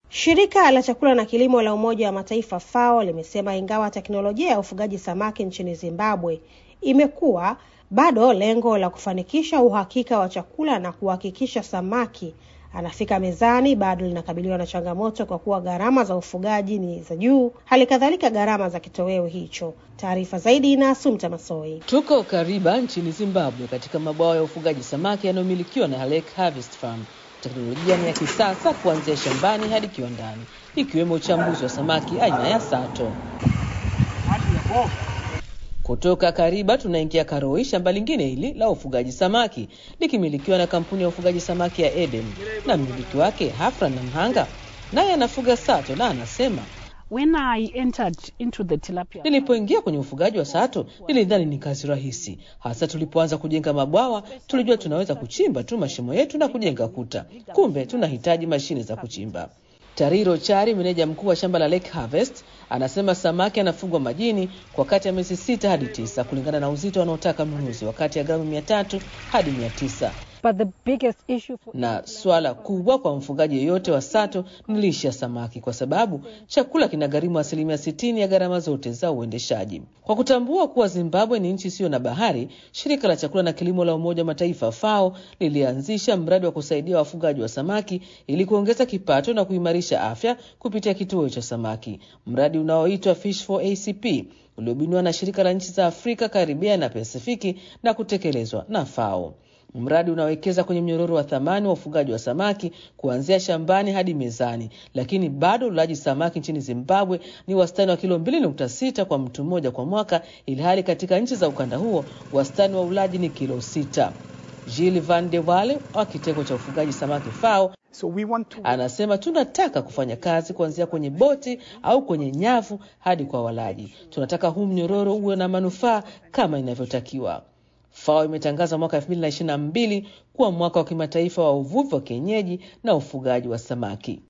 Shirika la chakula na kilimo la Umoja wa Mataifa FAO limesema ingawa teknolojia ya ufugaji samaki nchini Zimbabwe imekuwa, bado lengo la kufanikisha uhakika wa chakula na kuhakikisha samaki anafika mezani bado linakabiliwa na changamoto kwa kuwa gharama za ufugaji ni za juu, hali kadhalika gharama za kitoweo hicho. Taarifa zaidi na Asumta Masoi. Tuko Kariba nchini Zimbabwe, katika mabwawa ya ufugaji samaki yanayomilikiwa na Lake Harvest Farm. Teknolojia ni ya kisasa kuanzia shambani hadi kiwandani, ikiwemo uchambuzi wa samaki aina ya sato. Kutoka Kariba tunaingia Karoi, shamba lingine hili la ufugaji samaki likimilikiwa na kampuni ya ufugaji samaki ya Eden, na mmiliki wake Hafra na Mhanga naye anafuga sato na anasema When I entered into the tilapia Nilipoingia kwenye ufugaji wa sato nilidhani ni kazi rahisi, hasa tulipoanza kujenga mabwawa. Tulijua tunaweza kuchimba tu mashimo yetu na kujenga kuta, kumbe tunahitaji mashine za kuchimba. Tariro Chari, meneja mkuu wa shamba la Lake Harvest, anasema samaki anafugwa majini kwa kati ya miezi sita hadi tisa kulingana na uzito wanaotaka mnunuzi, wakati ya gramu mia tatu hadi mia tisa but the biggest issue for na swala kubwa kwa mfugaji yeyote wa sato ni lishe ya samaki, kwa sababu chakula kinagharimu asilimia sitini ya gharama zote za uendeshaji. Kwa kutambua kuwa Zimbabwe ni nchi isiyo na bahari, shirika la chakula na kilimo la Umoja wa Mataifa FAO lilianzisha mradi wa kusaidia wafugaji wa samaki ili kuongeza kipato na kuimarisha afya kupitia kituo cha samaki, mradi unaoitwa Fish for ACP uliobuniwa na shirika la nchi za Afrika, Karibia na Pasifiki na kutekelezwa na FAO. Mradi unawekeza kwenye mnyororo wa thamani wa ufugaji wa samaki kuanzia shambani hadi mezani, lakini bado ulaji samaki nchini Zimbabwe ni wastani wa kilo 2.6 kwa mtu mmoja kwa mwaka, ili hali katika nchi za ukanda huo wastani wa ulaji ni kilo sita. Gilles Van de Wale wa kitengo cha ufugaji samaki FAO So we want to anasema tunataka kufanya kazi kuanzia kwenye boti au kwenye nyavu hadi kwa walaji. Tunataka huu mnyororo uwe na manufaa kama inavyotakiwa. FAO imetangaza mwaka 2022 kuwa mwaka wa kimataifa wa uvuvi wa kienyeji na ufugaji wa samaki.